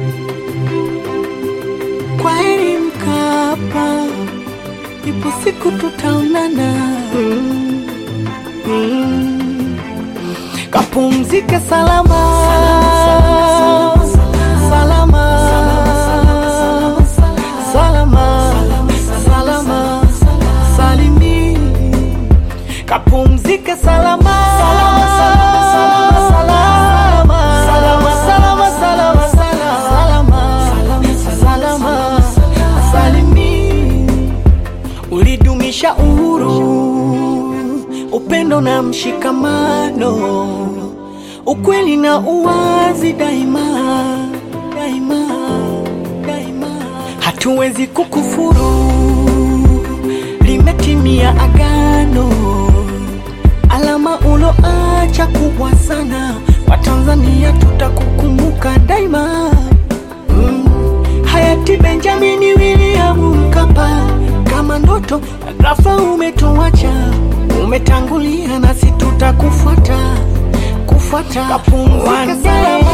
Kwa heri Mkapa, ipo siku tutaonana. Mm. Mm. Kapumzike salama salama salama salama salimi kapumzike salama salama salama salama salama salama salimi ulidumisha uhuru, upendo na mshikamano, ukweli na uwazi daima daima daima. Hatuwezi kukufuru, limetimia agano, alama uloacha kubwa sana. Watanzania tutakukumbuka daima. Mm. Hayati Benjamini William Mkapa, kama ndoto ghafla umetuacha, umetangulia nasi tutakufuata kufuata. Kapumzika salama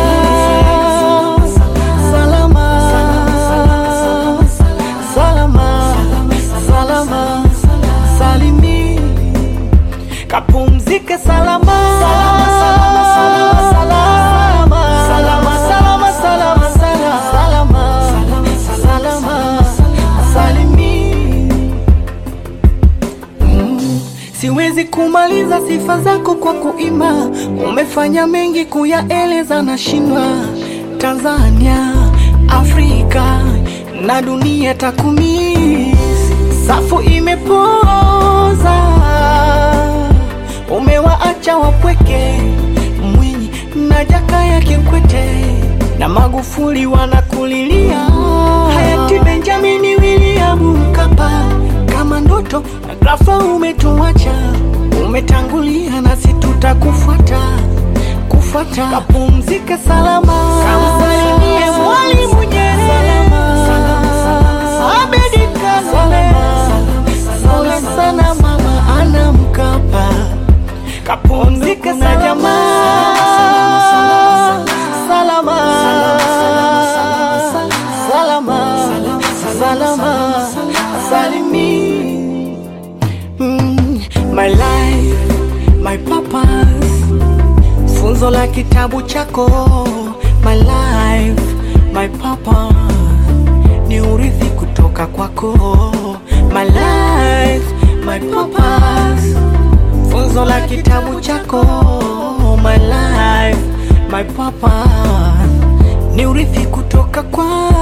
salama salama salama salimi kapumzike salama salama salama salama salama salama salama salama salimi Mm, Siwezi kumaliza sifa zako kwa kuimba, umefanya mengi kuyaeleza na shindwa. Tanzania, Afrika na dunia takumis, safu imepoza, umewaacha wapweke, Mwinyi na Jakaya Kikwete na Magufuli wanakulilia. Hayati Benjamini William Mkapa, kama ndoto na ghafla umetuacha, umetangulia nasi tutakufuata kufuata. Kapumzike salama, kamsalimie Mwalimu Nyerere, Abedi Karume, pole sana mama Ana Mkapa, kapumzike na jamaa salama salama salama salimi Mm, my life my purpose funzo la kitabu chako my life my purpose ni urithi kutoka kwako my life my purpose funzo la kitabu chako my life my purpose ni urithi kutoka kwako